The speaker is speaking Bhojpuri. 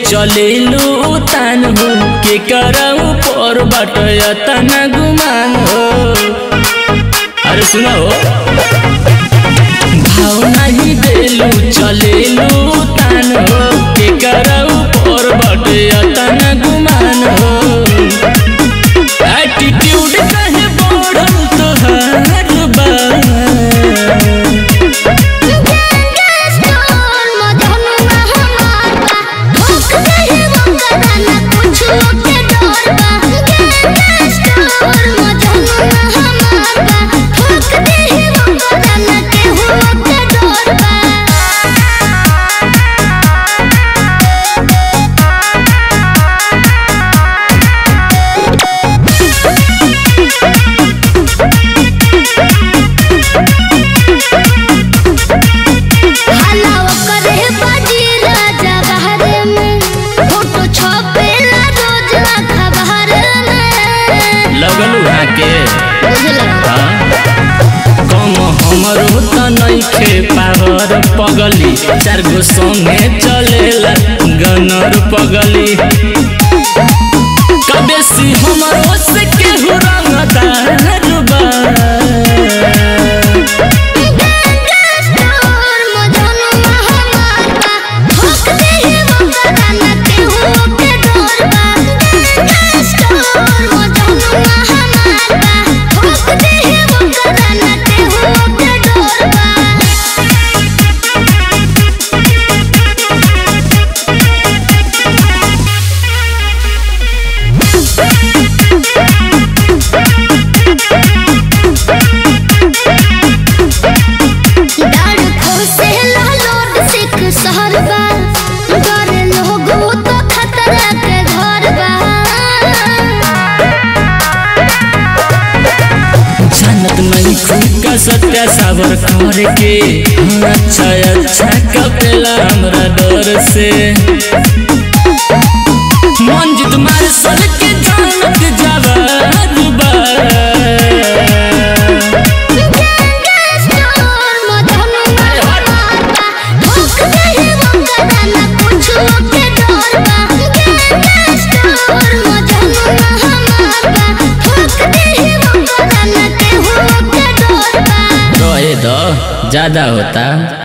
चलेलू तान हो के करऊ पर बटय तना गुमान हो अरे सुना हो भाव नहीं देलू चलेलू तान हो के करऊ पर बटय तना गुमान हो एटीट्यूड कहे बढ़ल तोहार बा गैंगस्टर मधनुआ हमार बा भूख नहीं मंगता ना कुछ के डर बा गैंगस्टर मधनुआ हमार बा भूख नहीं मंगता ना केहू के डर बा हलावा करे बाजी राजा बहरे में फोटो छपेला रोज अखबार में लगलू हाके बुझला कम हमर त नइखे पावर पगली चार गो संगे चलेला गनर पगली कबेसी हमर से केहू रंगदार बा गैंगस्टर मधनुआ हमार बा भूख नहीं मंगता ना केहू के डर बा गैंगस्टर मधनुआ हमार बा भूख नहीं मंगता ना केहू के डर बा डाल खोसे लालोट सिख शहर बा डर लोग वो तो खतरा के घर बा जानत नहीं खुद सत्या साबर कर के अच्छा अच्छा कपेला हमरा डर से मंजित मार्शल के जानत जवान बा गैंगस्टर मधनुआ हमार बा भूख नहीं मंगता ना कुछ के डर बा गैंगस्टर मधनुआ हमार बा भूख नहीं मंगता ना केहू के डर बा रहे दो ज्यादा होता